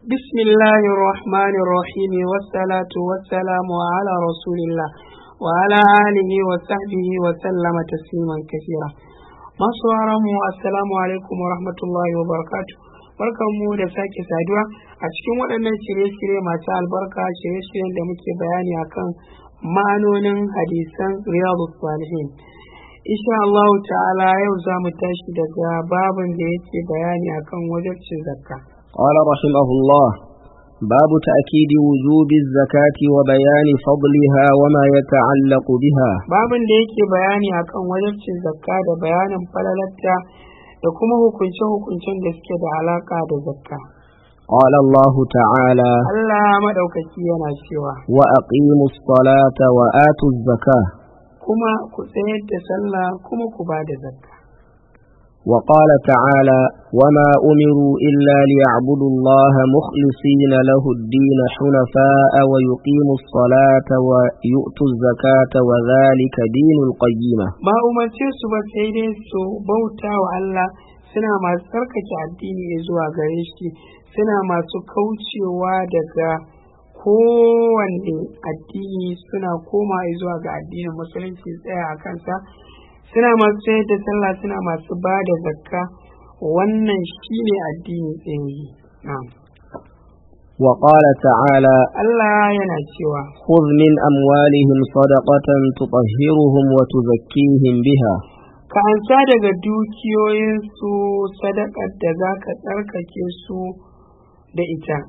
بسم الله الرحمن الرحيم والصلاة والسلام على رسول الله وعلى آله وصحبه وسلم تسليما كثيرا masu mu assalamu alaikum wa rahmatullahi wa barakatu barkanmu da sake saduwa a cikin waɗannan shirye-shirye masu albarka shirye-shiryen da muke bayani akan ma'anonin hadisan riyadu salihin insha Allah ta'ala yau za mu tashi daga babin da yake bayani akan wajibcin zakka قال رحمه الله باب تأكيد وجوب الزكاة وبيان فضلها وما يتعلق بها babin da yake bayani akan wajibcin zakka da bayanin falalarta da kuma hukunce-hukuncen da suke da alaka da zakka قال الله تعالى Allah maɗaukaki yana cewa وأقيموا الصلاة وآتوا الزكاة kuma ku tsayar da sallah kuma ku ba da zakka وقال تعالى وما أمروا إلا ليعبدوا الله مخلصين له الدين حنفاء ويقيموا الصلاة ويؤتوا الزكاة وذلك دين القيمة ba umarce su ba sai dai su bauta wa Allah suna masu tsarkake addini zuwa gare shi suna masu kaucewa daga kowanne addini suna koma zuwa ga addinin musulunci tsaya a kansa suna masu sayar da sallah suna masu ba da zakka wannan shine addini tsayi na'am وقال تعالى Allah yana cewa خذ من أموالهم صدقة تطهرهم وتزكيهم بها ka ansa daga dukiyoyinsu sadakar da za ka tsarkake su da ita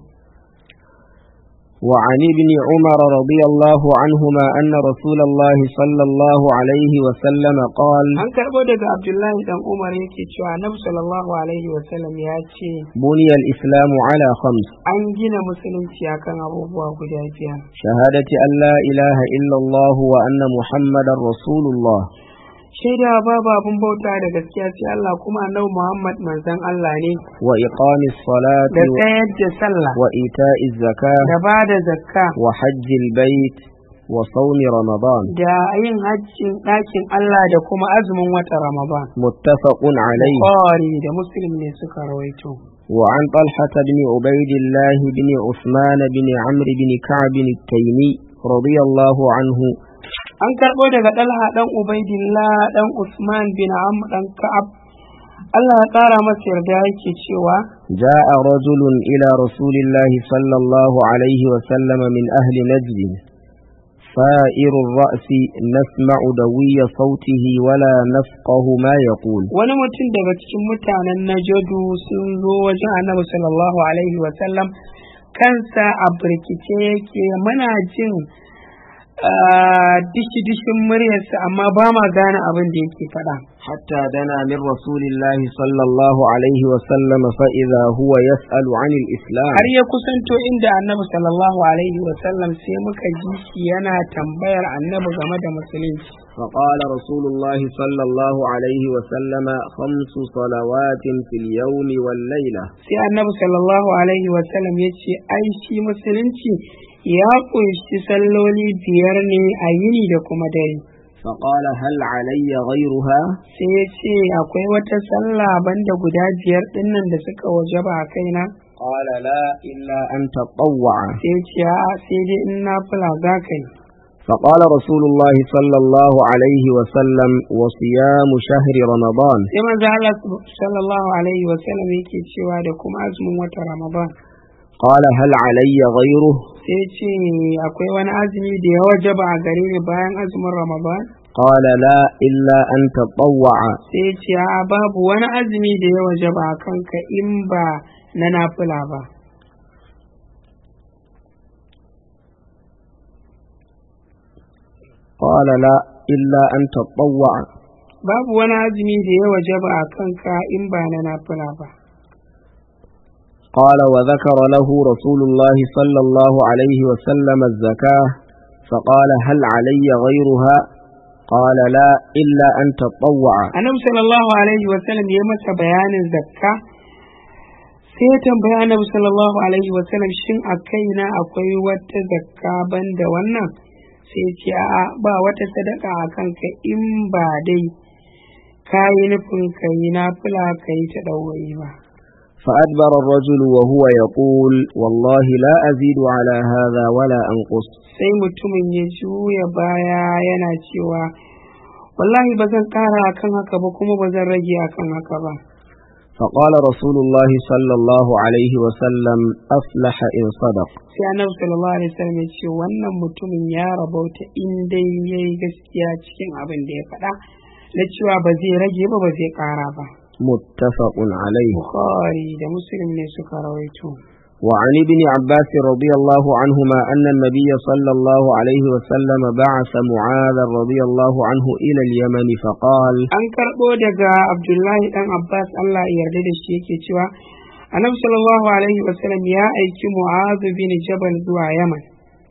وعن ابن عمر رضي الله عنهما أن رسول الله صلى الله عليه وسلم قال an karɓo daga abdullahi dan umar yake cewa annabi sallallahu alaihi wasallam ya ce بني الإسلام على خمس an gina musulunci akan abubuwa guda biyar شهادة أن لا إله إلا الله وأن محمدا رسول الله shaida babu abin bauta da gaskiya sai Allah kuma annabi Muhammad manzon Allah ne وإقام الصلاة da tsayar da sallah وإيتاء الزكاة da ba da zakka وحج البيت وصوم رمضان da yin hajjin ɗakin Allah da kuma azumin wata Ramadan متفق عليه Bukhari da Muslim ne suka rawaito وعن طلحة بن عبيد الله بن عثمان بن عمرو بن كعب التيمي رضي الله عنه an karɓo daga ɗalha ɗan ubaidillah ɗan usman bin am ɗan ka'ab Allah ya ƙara masa yarda yake cewa جاء رجل إلى رسول الله صلى الله عليه وسلم من أهل نجد فائر الرأس نسمع دوي صوته ولا نفقه ما يقول wani mutum daga cikin mutanen najadu sun zo wajen annabi sallallahu alaihi wasallam kansa a birkice yake muna jin dishi-dishin muryarsa amma ba ma gane abin da yake faɗa حتى دنا من رسول الله صلى الله عليه وسلم فإذا هو يسأل عن الإسلام har ya kusanto inda annabi sallallahu alaihi wasallam sai muka ji shi yana tambayar annabi game da musulunci فقال رسول الله صلى الله عليه وسلم خمس صلوات في اليوم والليلة sai annabi sallallahu alaihi wasallam ya ce ai shi musulunci ya ƙunshi salloli biyar ne a yini da kuma dare فقال هل علي غيرها sai ya ce akwai wata sallah banda guda biyar dinnan da suka wajaba a kaina قال لا إلا أن تطوع sai ya ce a sai dai in na fula za ka yi فقال رسول الله صلى الله عليه وسلم وصيام شهر رمضان sai manzo Allah sallallahu alaihi wasallam yake cewa da kuma azumin wata ramadan قال هل علي غيره sai ce akwai wani azumi da ya wajaba a gare ni bayan azumin ramadan قال لا إلا أن تطوع sai ce a babu wani azumi da ya wajaba a kanka in ba na nafila ba قال لا إلا أن تطوع babu wani azumi da ya wajaba a kanka in ba na nafila ba قال وذكر له رسول الله صلى الله عليه وسلم الزكاة فقال هل علي غيرها قال لا إلا أن تطوع annabi sallallahu alaihi wasallam ya masa bayanin zakka sai ya tambaya annabi sallallahu alaihi wasallam shin a kaina akwai wata zakka banda wannan sai ya ce a'a ba wata sadaka a kanka in ba dai ka yi nufin ka yi nafila ka yi ta ɗaurayi ba فأدبر الرجل وهو يقول والله لا أزيد على هذا ولا أنقص sai mutumin ya juya baya yana cewa wallahi ba zan ƙara akan haka ba kuma ba zan rage akan haka ba فقال رسول الله صلى الله عليه وسلم أفلح إن صدق sai annabi sallallahu alaihi wasallam ya ce wannan mutumin ya rabauta in dai yayi gaskiya cikin abin da ya faɗa na cewa ba zai rage ba ba zai ƙara ba متفق عليه bukhari da muslim ne suka rawaito وعن ابن عباس رضي الله عنهما أن النبي صلى الله عليه وسلم بعث معاذ رضي الله عنه إلى اليمن فقال an karɓo daga abdullahi dan abbas allah ya yarda da shi yake cewa annabi sallallahu alaihi wasallam ya aiki mu'adh bin jabal zuwa yaman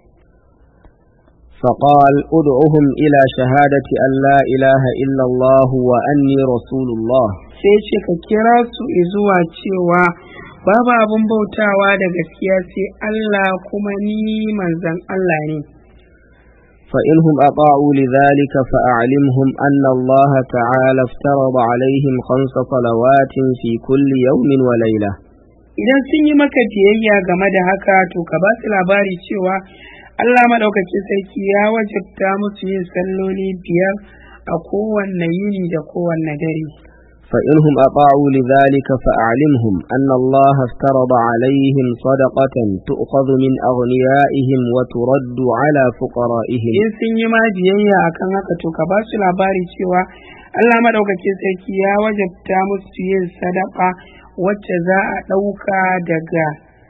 فقال ادعهم إلى شهادة أن لا إله إلا الله وأني رسول الله sai ce ka kira su zuwa cewa babu abin bautawa da gaskiya sai Allah kuma ni manzan Allah ne فإنهم أطاعوا لذلك فأعلمهم أن الله تعالى افترض عليهم خمس صلوات في كل يوم وليلة idan sun yi maka biyayya game da haka to ka ba su labari cewa Allah maɗaukakin sarki ya wajabta musu yin salloli biyar a kowanne yini da kowanne dare فإنهم أطاعوا لذلك فأعلمهم أن الله افترض عليهم صدقة تؤخذ من أغنيائهم وترد على فقرائهم in sun yi ma biyayya akan haka to ka ba su labari cewa Allah maɗaukakin sarki ya wajabta musu yin sadaka wacce za a ɗauka daga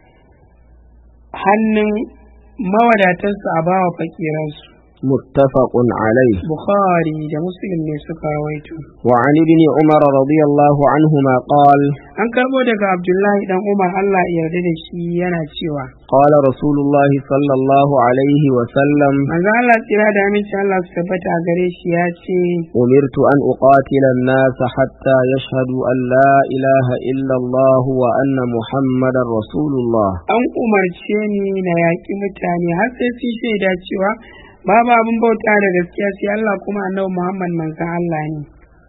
hannun mawadatansu a bawa fakiransu متفق عليه Bukhari da Muslim ne suka rawaito. وعن ابن عمر رضي الله عنهما قال An karɓo daga Abdullahi dan Umar Allah ya yarda da shi yana cewa قال رسول الله صلى الله عليه وسلم manzo Allah tsira da aminci Allah su tabbata a gare shi ya ce أمرت أن أقاتل الناس حتى يشهدوا أن لا إله إلا الله وأن محمدا رسول الله an umarce ni na yaƙi mutane har sai sun shaida cewa babu abin bauta da gaskiya sai Allah kuma annabi Muhammad manzon Allah ne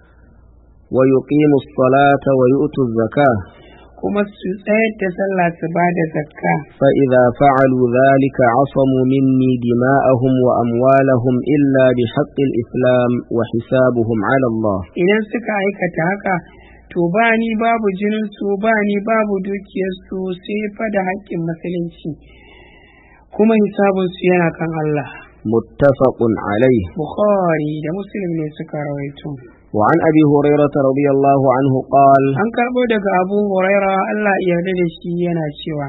ويقيموا الصلاة ويؤتوا الزكاة kuma su tsayar da sallah su ba da zakka فإذا فعلوا ذلك عصموا مني دماءهم وأموالهم إلا بحق الإسلام وحسابهم على الله idan suka aikata haka to ba ni babu jininsu ba ni babu dukiyarsu sai fa da haƙƙin musulunci kuma hisabinsu yana kan Allah متفق عليه Bukhari da Muslim ne suka rawaito وعن أبي هريرة رضي الله عنه قال an karɓo daga Abu Huraira Allah ya yarda da shi yana cewa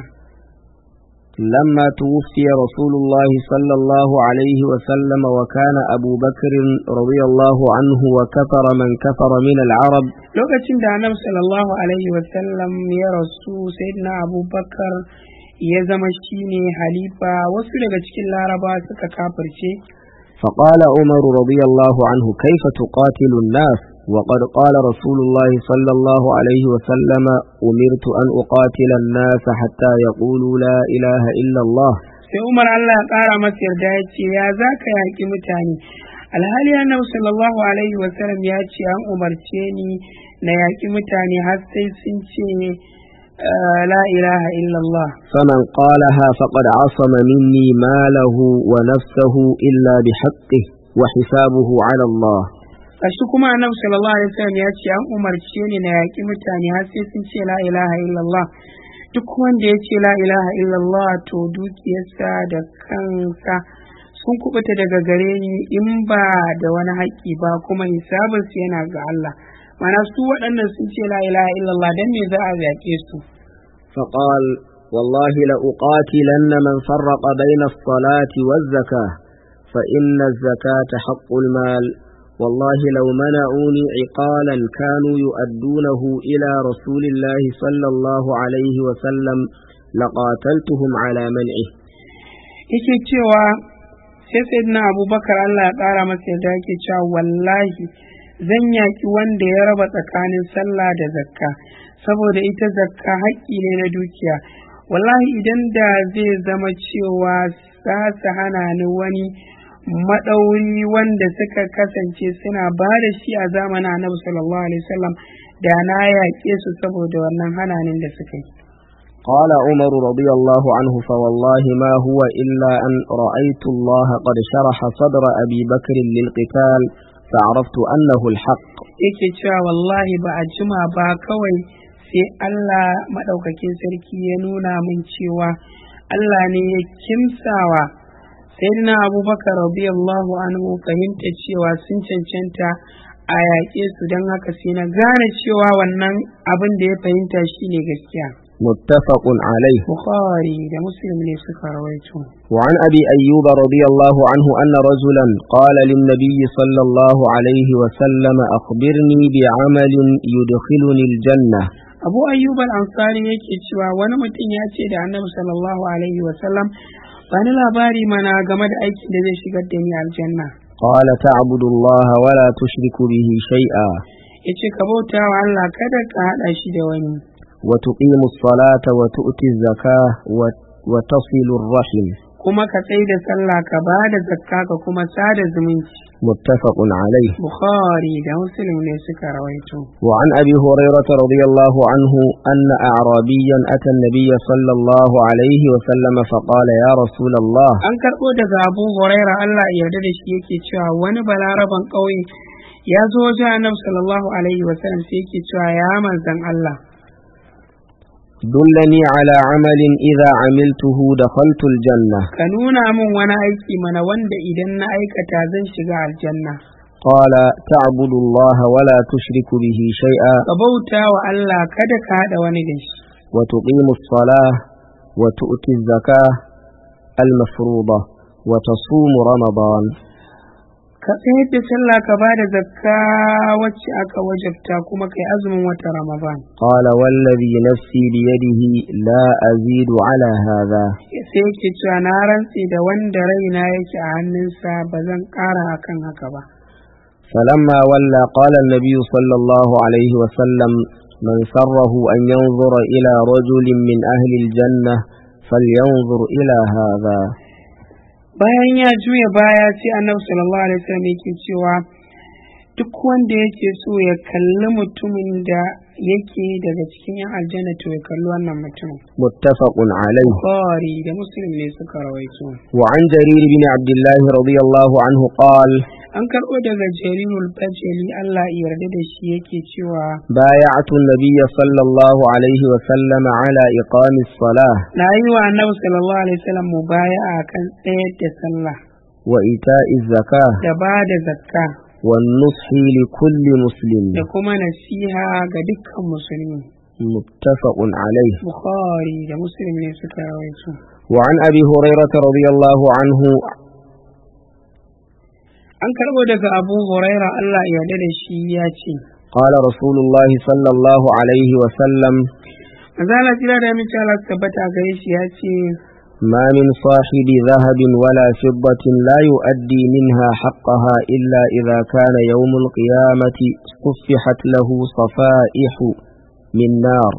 لما توفي رسول الله صلى الله عليه وسلم وكان أبو بكر رضي الله عنه وكفر من كفر من العرب lokacin da Annabi sallallahu alaihi wasallam ya rasu sayyidina Abu Bakar ya zama shine halifa wasu daga cikin Laraba suka kafirce فقال عمر رضي الله عنه كيف تقاتل الناس وقد قال رسول الله صلى الله عليه وسلم أمرت أن أقاتل الناس حتى يقولوا لا إله إلا الله sai Umar Allah ya ƙara masa yarda ya ce ya za ka yaƙi mutane alhali annabi sallallahu alaihi wasallam ya ce an umarce ni na yaƙi mutane har sai sun ce eh, la ilaha illallah فمن قالها فقد عصم مني ماله ونفسه إلا بحقه وحسابه على الله kashi kuma annabi sallallahu alaihi wasallam ya ce an umarce ni na yaƙi mutane har sai sun ce la ilaha illallah duk wanda ya ce la ilaha illallah to dukiyarsa da kansa sun kubuta daga gare ni in ba da wani haƙƙi ba kuma hisabinsu yana ga Allah mana su waɗannan sun ce la ilaha illallah dan me za a yaƙe su فقال والله لأقاتلن من فرق بين الصلاة والزكاة فإن الزكاة حق المال والله لو منعوني عقالا كانوا يؤدونه إلى رسول الله صلى الله عليه وسلم لقاتلتهم على منعه yake cewa sai sayyidina abubakar Allah ya ƙara masa yadda yake cewa wallahi zan yaƙi wanda ya raba tsakanin sallah da zakka saboda ita zakka haƙƙi ne na dukiya wallahi idan da zai zama cewa za su hana ni wani maɗauri wanda suka kasance suna ba da shi a zamanin annabi sallallahu alaihi wasallam da na yaƙe su saboda wannan hananin da suka yi قال عمر رضي الله عنه فوالله ما هو إلا أن رأيت الله قد شرح صدر أبي بكر للقتال فعرفت أنه الحق yake cewa wallahi ba a jima ba kawai sai Allah maɗaukakin sarki ya nuna min cewa Allah ne ya kimsawa sayyidina abubakar radiyallahu anhu fahimta cewa sun cancanta a yaƙe su don haka sai na gane cewa wannan abin da ya fahimta shine gaskiya متفق عليه bukhari da muslim ne suka rawaito وعن أبي أيوب رضي الله عنه أن رجلا قال للنبي صلى الله عليه وسلم أخبرني بعمل يدخلني الجنة abu ayyub al-ansari yake cewa wani mutum ya ce da annabi sallallahu alaihi wasallam ba ni labari mana game da aikin da zai shigar da ni aljanna قال تعبد الله ولا تشرك به شيئا yace ka bauta wa Allah kada ka hada shi da wani وتقيم الصلاة وتؤتي الزكاة وت- وتصل الرحم kuma ka tsaye da sallah ka ba da zakka ka kuma sada zumunci متفق عليه bukhari da muslim ne suka rawaito وعن أبي هريرة رضي الله عنه أن أعرابيا أتى النبي صلى الله عليه وسلم فقال يا رسول الله an karɓo daga abu huraira Allah ya yarda da shi yake cewa wani balaraban ƙauye ya zo wajen annabi sallallahu alaihi wasallam sai yake cewa ya manzan Allah دلني على عمل إذا عملته دخلت الجنة ka nuna min wani aiki mana wanda idan na aikata zan shiga aljanna قال تعبد الله ولا تشرك به شيئا ka bauta wa Allah kada ka haɗa wani da shi وتقيم الصلاة وتؤتي الزكاة المفروضة وتصوم رمضان ka tsayar da sallah ka ba da zakka wacce aka wajabta kuma kai azumin wata ramadan قال والذي نفسي بيده لا أزيد على هذا sai yake cewa na rantse da wanda raina yake a hannunsa ba zan ƙara akan haka ba فلما ولى قال النبي صلى الله عليه وسلم من سره أن ينظر إلى رجل من أهل الجنة فلينظر إلى هذا bayan ya juya baya sai annabi sallallahu alaihi wasallam yake cewa duk wanda yake so ya kalli mutumin da yake daga cikin yan aljanna to ya kalli wannan mutumin متفق عليه bukhari da muslim ne suka rawaito وعن جرير بن عبد الله رضي الله عنه قال an karɓo daga jarirul bajali Allah ya yarda da shi yake cewa بايعت النبي صلى الله عليه وسلم على إقام الصلاة na yi wa annabi sallallahu alaihi wasallam mubaya'a kan tsayar da sallah وإيتاء الزكاة da ba da zakka والنصح لكل مسلم da kuma nasiha ga dukkan musulmi متفق عليه bukhari da muslim ne suka rawaito وعن أبي هريرة رضي الله عنه an karɓo daga abu huraira Allah ya yarda da shi ya ce قال رسول الله صلى الله عليه وسلم Mazala jira da mace Allah su tabbata gare shi ya ce ما من صاحب ذهب ولا فضة لا يؤدي منها حقها إلا إذا كان يوم القيامة صفحت له صفائح من نار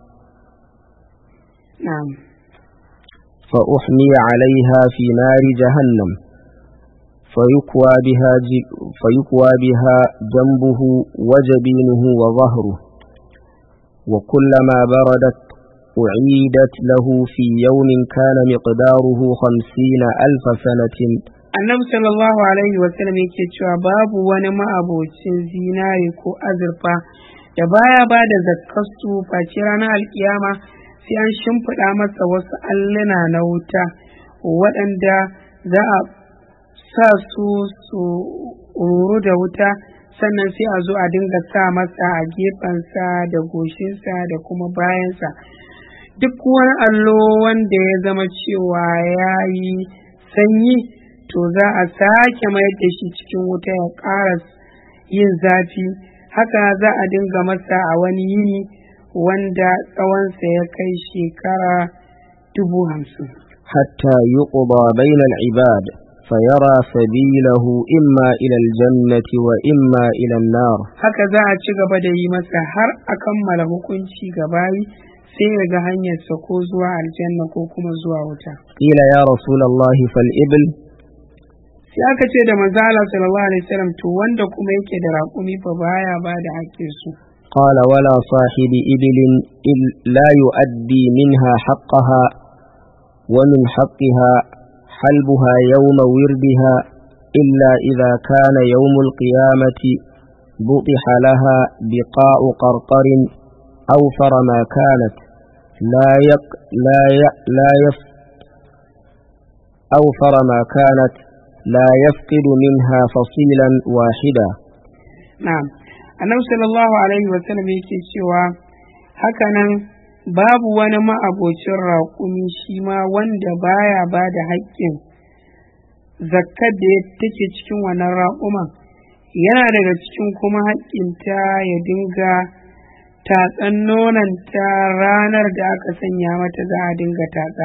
na'am فأحمي عليها في نار جهنم فيكوى بها, ج- فيكوى بها جنبه وجبينه وظهره وكلما بردت أعيدت له في يوم كان مقداره خمسين ألف سنة annabi sallallahu alaihi wasallam yake cewa babu wani ma'abocin zinare ko azurfa da baya ba da zakkasu face ranar alkiyama sai an shimfiɗa masa wasu alluna na wuta waɗanda za a sa su su ruru da wuta sannan sai a zo a dinga sa masa a gefensa da goshinsa da kuma bayansa duk wani allo wanda ya zama cewa ya yi sanyi to za a sake mayar da shi cikin wuta ya ƙara yin zafi haka za a dinga masa a wani yini wanda tsawonsa ya kai shekara dubu hamsin حتى يقضى بين العباد فيرى سبيله إما إلى الجنة وإما إلى النار haka za a ci gaba da yi masa har a kammala hukunci gabayi sai ya ga hanyarsa ko zuwa aljanna ko kuma zuwa wuta قيل يا رسول الله فالإبل sai aka ce da manzo Allah sallallahu alaihi wasallam to wanda kuma yake da raƙumi fa baya ba da haƙƙin su قال ولا صاحب إبل إل- لا يؤدي منها حقها ومن حقها حلبها يوم وردها إلا إذا كان يوم القيامة بطح لها بقاء قرقر أوفر ما كانت لا يق لا ي لا يف أوفر ما كانت لا يفقد منها فصيلا واحدا na'am annabi sallallahu alaihi wa sallam yake cewa hakanan babu wani ma'abocin raƙumi shi ma wanda baya ba da haƙƙin zakkar da take cikin wannan raƙuman yana daga cikin kuma haƙƙinta ya dinga tatsan nonanta ranar da aka sanya mata za a dinga tatsa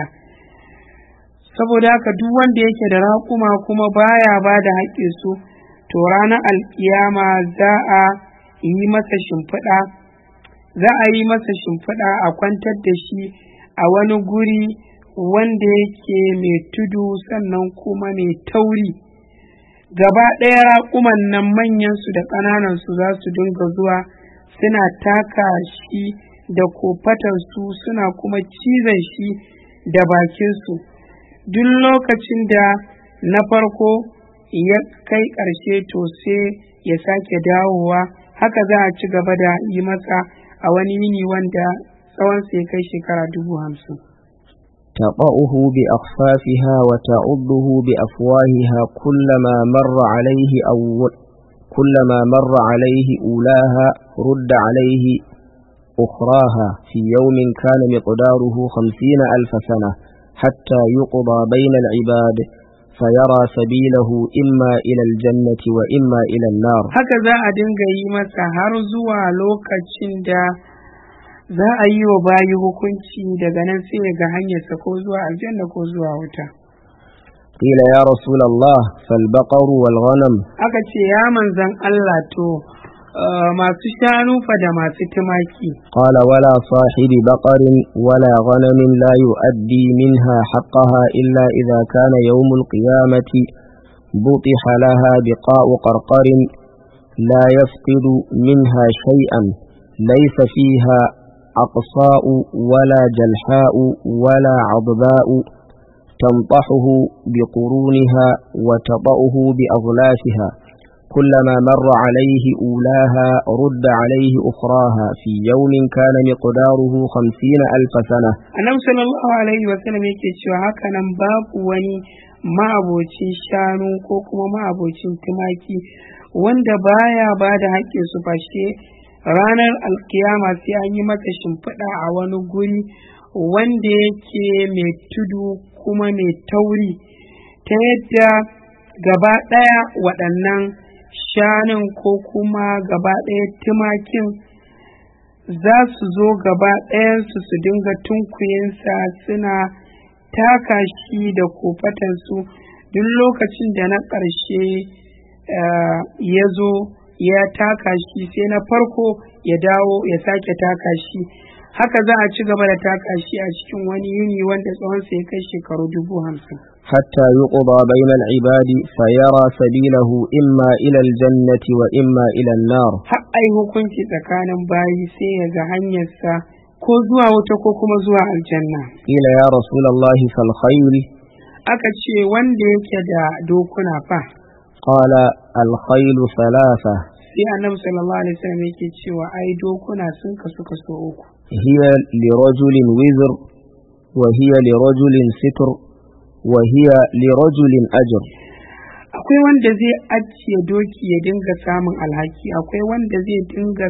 saboda haka duk wanda yake da raƙuma kuma baya ba da haƙƙinsu to ranar alkiyama za a yi masa shimfiɗa za a yi masa shimfiɗa a kwantar da shi a wani guri wanda yake mai tudu sannan kuma mai tauri gaba ɗaya raƙuman nan manyansu da ƙananansu za su dinga zuwa suna taka shi da kofatarsu suna kuma cizon shi da bakinsu duk lokacin da na farko ya kai ƙarshe to sai ya sake dawowa haka za a ci gaba da yi masa a wani yini wanda tsawon sai kai shekara dubu hamsin تطأه بأخفافها وتعضه بأفواهها كلما مر عليه أول كلما مر عليه أولاها رد عليه أخراها في يوم كان مقداره خمسين ألف سنة حتى يقضى بين العباد فيرى سبيله إما إلى الجنة وإما إلى النار haka za a dinga yi masa har zuwa lokacin da za a yi wa bayi hukunci daga nan sai ya ga hanyarsa ko zuwa aljanna ko zuwa wuta قيل يا رسول الله فالبقر والغنم aka ce ya manzan Allah to uh, masu shanu fa da masu tumaki قال ولا صاحب بقر ولا غنم لا يؤدي منها حقها إلا إذا كان يوم القيامة بطح لها بقاء قرقر لا يفقد منها شيئا ليس فيها أقصاء ولا جلحاء ولا عضباء تنطحه بقرونها وتطأه بأغلافها كلما مر عليه أولاها رد عليه أخراها في يوم كان مقداره خمسين ألف سنة annabi sallallahu alaihi wasallam yake cewa haka nan babu wani ma'abocin shanu ko kuma ma'abocin tumaki wanda baya ba da haƙƙin su fashe ranar alkiyama sai an yi masa shimfiɗa a wani guri wanda yake mai tudu kuma mai tauri ta yadda gaba ɗaya waɗannan shanun ko kuma gaba ɗaya tumakin za su zo gaba ɗayansu su dinga tunkuyensa suna taka shi da kofatansu duk lokacin da na ƙarshe eh, ya zo ya taka shi sai na farko ya dawo ya sake taka shi haka za a ci gaba da taka shi a cikin wani yini wanda tsawonsa ya kai shekaru dubu hamsin حتى يقضى بين العباد فيرى سبيله إما إلى الجنة وإما إلى النار har ai hukunci tsakanin bayi sai ya ga hanyarsa ko zuwa wuta ko kuma zuwa aljanna قيل يا رسول الله فالخيل aka ce wanda yake da dokuna fa قال الخيل ثلاثة sai annabi sallallahu alaihi wasallam yake cewa ai dokuna sun kasu kaso uku هي لرجل وزر وهي لرجل ستر وهي لرجل أجر akwai wanda zai ajiye doki ya dinga samun alhaki akwai wanda zai dinga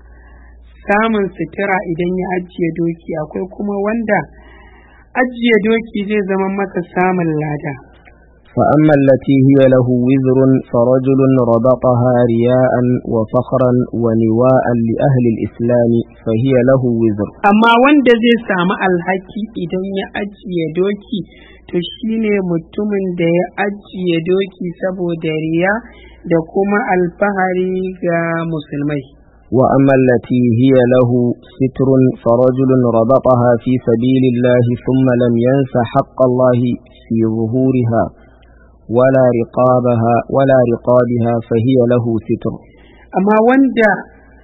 samun sutura idan ya ajiye doki akwai kuma wanda ajiye doki zai zama masa samun lada فأما التي هي له وزر فرجل ربطها رياء وفخرا ونواء لأهل الإسلام فهي له وزر amma wanda zai samu alhaki idan ya ajiye doki to shine mutumin da ya ajiye doki saboda riya da kuma alfahari ga musulmai وأما التي هي له ستر فرجل ربطها في سبيل الله ثم لم ينس حق الله في ظهورها ولا رقابها ولا رقابها فهي له ستر amma wanda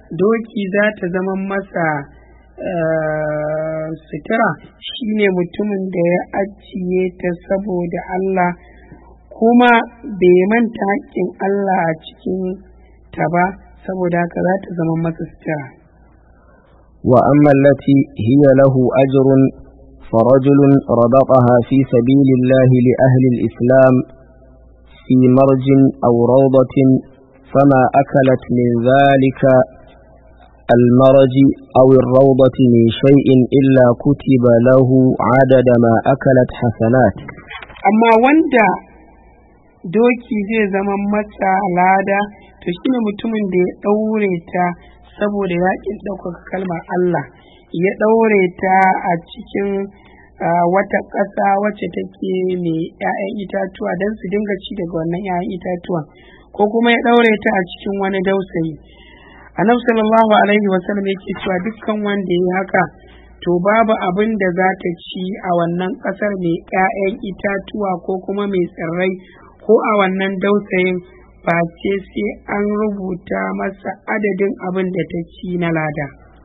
doki za ta zama masa eh, sutura shine mutumin da ya ajiye ta saboda Allah kuma bai manta haƙƙin Allah a cikin ta ba saboda haka za ta zama masa sutura وأما التي هي له أجر فرجل ربطها في سبيل الله لأهل الإسلام في مرج أو روضة فما أكلت من ذلك المرج أو الروضة من شيء إلا كتب له عدد ما أكلت حسنات amma wanda doki zai zama masa lada to shine mutumin da ya ɗaure ta saboda yaƙin ɗaukaka kalmar Allah ya ɗaure ta a cikin ah, wata ƙasa wacce take mai 'ya'yan itatuwa don su dinga ci daga wannan 'ya'yan itatuwan ko kuma ya ɗaure ta a cikin wani dausayi annabi sallallahu alaihi wasallam yake cewa dukkan wanda ya yi haka to babu abin da za ta ci a wannan ƙasar mai 'ya'yan itatuwa ko kuma mai tsirrai ko a wannan dausayin face sai an rubuta masa adadin abin da ta ci na lada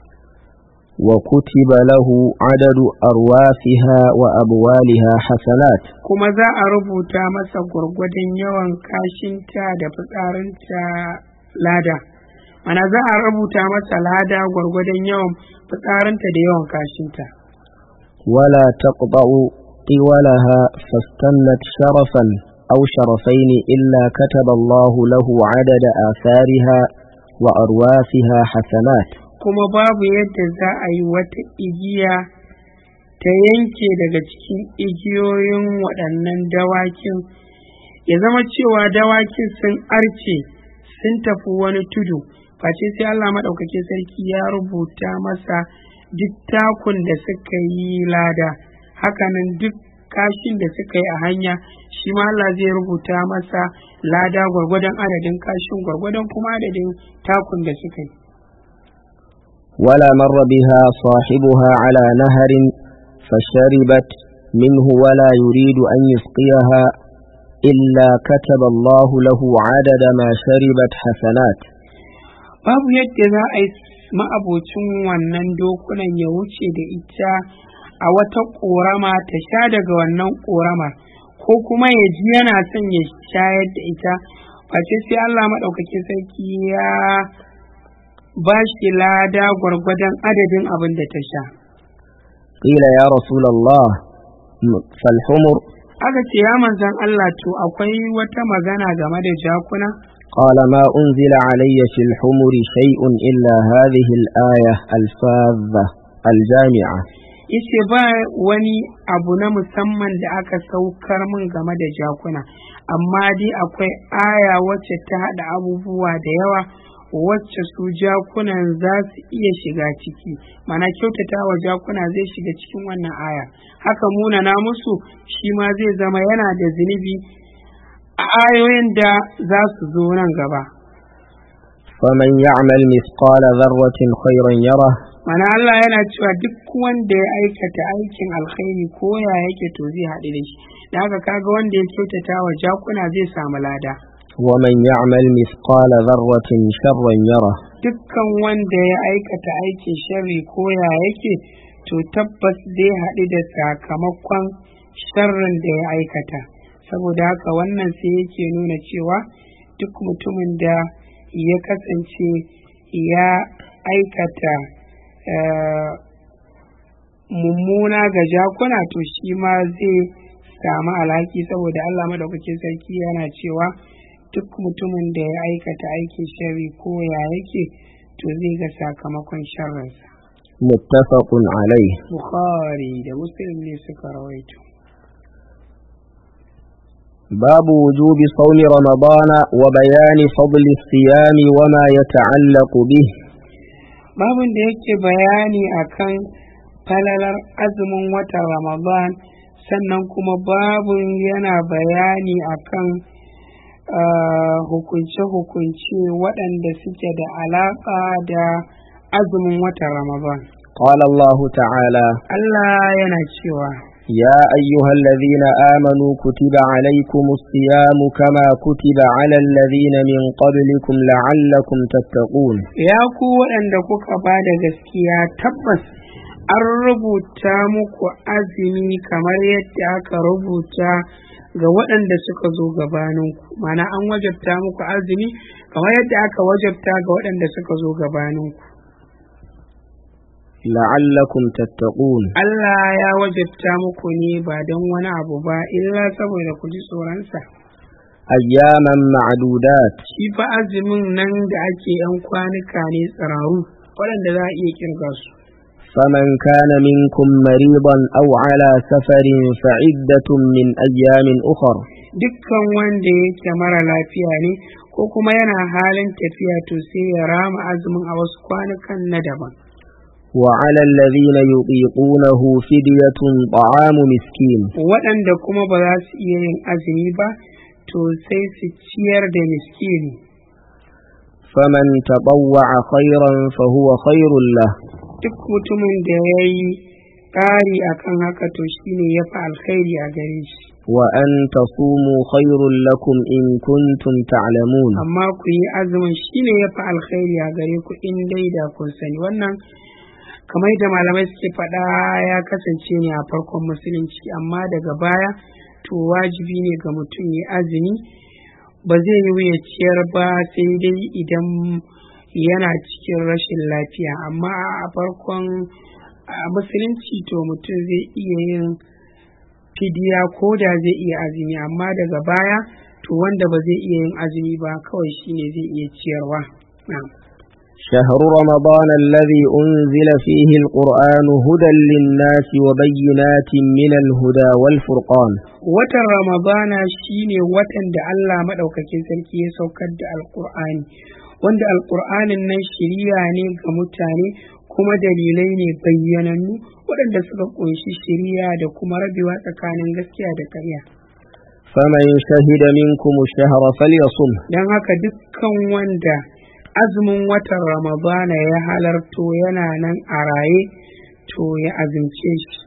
وكتب له عدد أرواثها وأبوالها حسنات kuma za a rubuta masa gwargwadon yawan kashinta da fitsarinta lada mana za a rubuta masa lada gwargwadon yawan fitsarinta da yawan kashinta ولا تقطع طولها فاستنت شرفا أو شرفين إلا كتب الله له عدد آثارها وأرواثها حسنات kuma babu yadda za a yi wata igiya ta yanke daga cikin igiyoyin waɗannan dawakin ya zama cewa dawakin sun arce sun tafi wani tudu face sai Allah maɗaukaki sarki ya rubuta masa duk takun da suka yi lada hakanan duk kashin da suka yi a hanya shi ma Allah zai rubuta masa lada gwargwadon adadin kashin gwargwadon kuma adadin takun da suka yi ولا مر بها صاحبها على نهر فشربت منه ولا يريد أن يسقيها إلا كتب الله له عدد ما شربت حسنات babu yadda za a yi ma'abocin wannan dokunan ya wuce da ita a wata ƙorama ta sha daga wannan ƙoramar ko kuma ya ji yana son ya shayar da ita face sai Allah maɗaukakin sarki ya ba shi lada gwargwadon adadin abin da ta sha قيل يا رسول الله فالحمر aka ce ya manzan Allah to akwai wata magana game da jakuna قال ما أنزل علي في الحمر شيء إلا هذه الآية الفاذة الجامعة yace ba wani abu na musamman da aka saukar min game da jakuna amma dai akwai aya wacce ta haɗa abubuwa da yawa wacce su jakunan za su iya shiga ciki mana kyautata wa jakuna zai shiga cikin wannan aya haka munana musu shi ma zai zama yana da zunubi a ayoyin da za su zo nan gaba فمن يعمل مثقال ذرة خيرا يره mana Allah yana cewa duk wanda ya aikata aikin alkhairi ko ya yake to zai haɗu da shi da haka kaga wanda ya kyautata wa jakuna zai samu lada ومن يعمل مثقال ذرة شرا يره dukkan wanda ya aikata aikin sharri ko ya yake to tabbas zai haɗu da sakamakon sharrin da ya aikata saboda haka wannan sai yake nuna cewa duk mutumin da ya kasance ya aikata eh, mummuna ga jakuna to shi ma zai samu alhaki saboda Allah madaukakin sarki yana cewa duk mutumin da ya aikata aikin sharri ko ya yake to zai ga sakamakon sharrinsa متفق عليه bukhari da muslim ne suka rawaito باب وجوب صوم رمضان وبيان فضل الصيام وما يتعلق به babin da yake bayani akan falalar azumin watan ramadan sannan kuma babin yana bayani akan ah, hukunce-hukunce waɗanda suke da alaƙa da azumin watan ramadan قال الله تعالى Allah yana cewa يا أيها الذين آمنوا كتب عليكم الصيام كما كتب على الذين من قبلكم لعلكم تتقون ya ku waɗanda kuka ba da gaskiya tabbas an rubuta muku azumi kamar yadda aka rubuta ga waɗanda suka zo gabaninku mana an wajabta muku azumi kamar yadda aka wajabta ga waɗanda suka zo gabaninku لعلكم تتقون Allah ya wajabta muku ne ba don wani abu ba illa saboda ku ji tsoronsa أياما معدودات shi fa azumin nan da ake yan kwanuka ne tsiraru waɗanda za a iya kirga su فمن كان منكم مريضا أو على سفر فعدة من أيام أخر dukkan wanda yake mara lafiya ne ko kuma yana halin tafiya to sai ya rama azumin a wasu kwanukan na daban وعلى الذين يطيقونه فدية طعام مسكين waɗanda kuma ba za su iya yin azumi ba to sai su ciyar da miskini فمن تطوع خيرا فهو خير له duk mutumin da ya yi ƙari akan haka to shine ya fi alkhairi a gare shi وأن تصوموا خير لكم إن كنتم تعلمون amma ku yi azumin shine ya fi alkhairi a gare ku in dai da kun sani wannan kamar da malamai suke faɗa ya kasance ne a farkon musulunci amma daga baya to wajibi ne ga mutum ya azumi ba zai yi ya ciyar ba sai dai idan yana cikin rashin lafiya amma a farkon a musulunci to mutum zai iya yin fidiya ko da zai iya azumi amma daga baya to wanda ba zai iya yin azumi ba kawai shine zai iya ciyarwa na'am شهر رمضان الذي أنزل فيه القرآن هدى للناس وبينات من الهدى والفرقان watan ramadana shine watan da Allah maɗaukakin sarki ya saukar da alƙur'ani wanda alƙur'anin nan shiriya ne ga mutane kuma dalilai ne bayyanannu waɗanda suka ƙunshi shiriya da kuma rabewa tsakanin gaskiya da ƙarya فمن شهد منكم الشهر فليصم don haka dukkan wanda azumin watan ramadana ya halarto yana nan a raye to ya azumce shi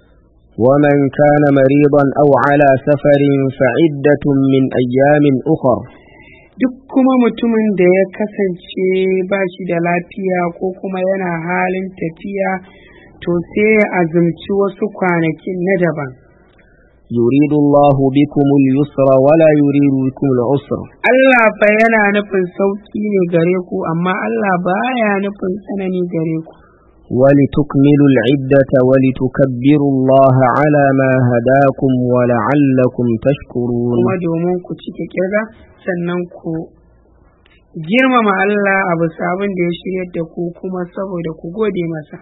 ومن كان مريضا أو على سفر فعدة من أيام أخر duk kuma mutumin da ya kasance ba shi da lafiya ko kuma yana halin tafiya to sai ya azumci wasu kwanakin na daban يريد الله بكم اليسر ولا يريد بكم العسر Allah fa yana nufin sauƙi ne gare ku amma Allah baya nufin tsanani gare ku ولتكملوا العدة ولتكبروا الله على ما هداكم ولعلكم تشكرون kuma domin ku cike kirga sannan ku girmama Allah a bisa abin da ya shiryar da ku kuma saboda ku gode masa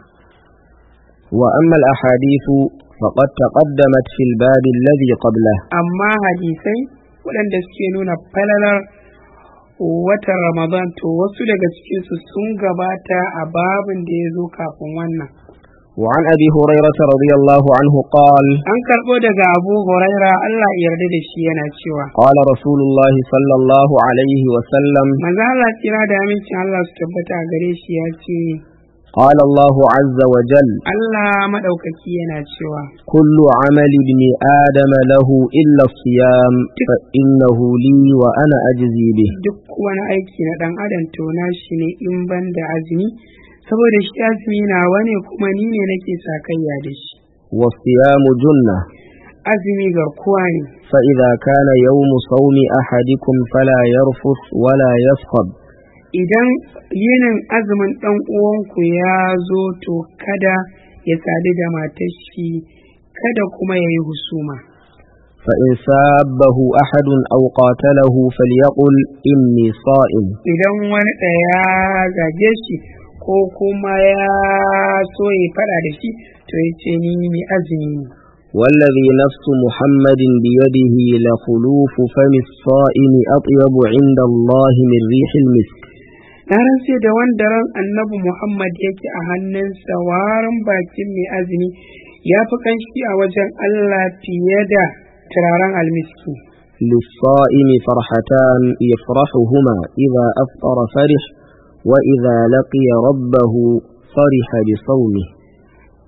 وأما الأحاديث فقد تقدمت في الباب الذي قبله amma hadisai waɗanda suke nuna falalar watan ramadan to wasu daga cikinsu sun gabata a babin da ya zo kafin wannan وعن أبي هريرة رضي الله عنه قال an karɓo daga abu huraira allah ya yarda da shi yana cewa قال رسول الله صلى الله عليه وسلم maza Allah tsira da amincin Allah su tabbata a gare shi ya ce قال الله عز وجل Allah maɗaukaki yana cewa كل عمل ابن آدم له إلا الصيام فإنه لي وأنا أجزي به duk wani aiki na ɗan adam to na shi ne in ban da azumi saboda shi azumi nawa ne kuma ni ne nake sakayya da shi والصيام جنة azumi garkuwa ne فإذا كان يوم صوم أحدكم فلا يرفث ولا يصخب idan yinin azumin ɗan uwanku ya zo to kada ya sadu da matar shi kada kuma ya yi husuma فإن سابه أحد أو قاتله فليقل إني صائم idan wani ɗaya zage shi ko kuma ya so ya faɗa da shi to ya ce ni mai azumi ne والذي نفس محمد بيده لخلوف فم الصائم أطيب عند الله من ريح المسك na rantse da wanda ran annabi Muhammad yake a hannunsa warin bakin mai azumi ya fi kanshi a wajen Allah fiye da turaren almiski. للصائم فرحتان يفرحهما إذا أفطر فرح وإذا لقي ربه فرح بصومه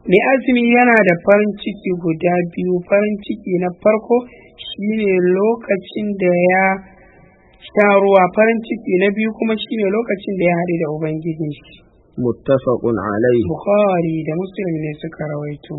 mai azumi yana da farin ciki guda biyu farin ciki na farko shine lokacin da ya sha ruwa farin ciki na biyu kuma shine lokacin da ya haɗu da ubangijin shi متفق عليه bukhari da muslim ne suka rawaito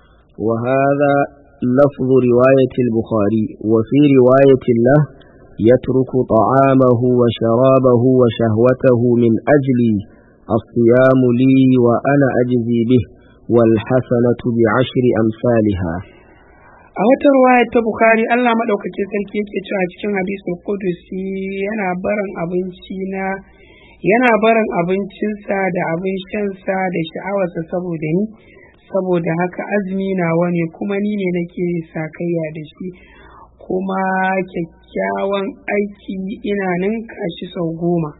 وهذا لفظ رواية البخاري وفي رواية له يترك طعامه وشرابه وشهوته من أجلي الصيام لي وأنا أجزي به والحسنة بعشر أمثالها a wata ruwaya ta bukhari allah maɗaukacin sarki yake cewa cikin hadisul qudusi yana barin abinci na yana barin abincinsa da abin shansa da sha'awarsa saboda ni saboda haka azumi nawa ne kuma ni ne nake sakayya da shi kuma kyakkyawan aiki ina ninka shi sau goma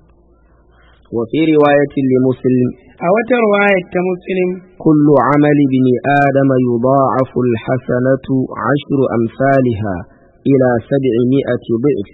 وفي رواية لمسلم a wata ruwaya ta muslim كل عمل ابن آدم يضاعف الحسنة عشر أمثالها إلى سبعمائة ضعف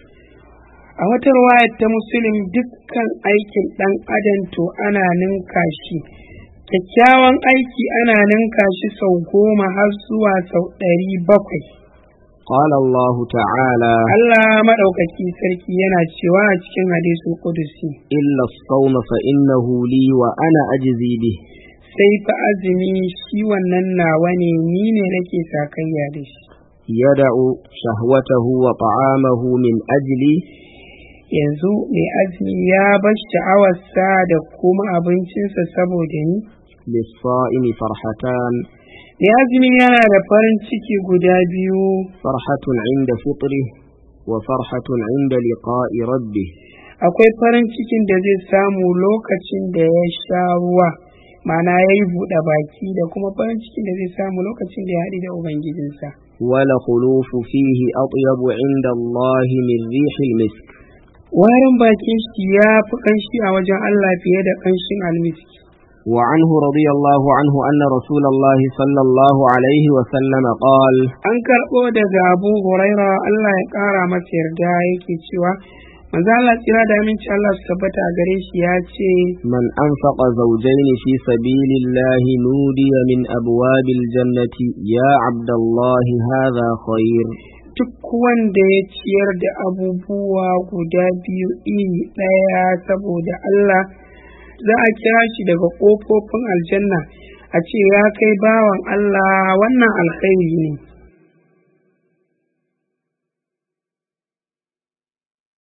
a wata ruwaya ta muslim dukkan aikin ɗan adam to ana ninka shi kyakkyawan aiki ana ninka shi sau goma har zuwa sau ɗari bakwai قال الله تعالى Allah maɗaukaki sarki yana cewa a cikin hadisul qudusi إلا الصوم فإنه لي وأنا أجزي به sai fa azumi shi wannan nawa ne ni ne nake sakayya da shi يدع شهوته وطعامه من أجلي yanzu mai azumi ya bar sha'awarsa da kuma abincinsa saboda ni للصائم فرحتان mai azumi yana da farin ciki guda biyu فرحة عند فطره وفرحة عند لقاء ربه akwai farin cikin da zai samu lokacin da ya sha ruwa ma'ana ya yi buɗe baki da kuma farin cikin da zai samu lokacin da ya haɗu da ubangijinsa ولخلوف فيه أطيب عند الله من ريح المسك warin bakin shi ya fi ƙanshi a wajen Allah fiye da ƙanshin almiski وعنه رضي الله عنه أن رسول الله صلى الله عليه وسلم قال an karɓo daga abu huraira Allah ya ƙara masa yarda yake cewa manzo Allah tsira da aminci Allah su tabbata a gare shi ya ce من أنفق زوجين في سبيل الله نودي من أبواب الجنة يا عبد الله هذا خير duk wanda ya ciyar da abubuwa guda biyu iri ɗaya saboda Allah za a kira shi daga ƙofofin aljanna a ce ya kai bawan Allah wannan alkhairi ne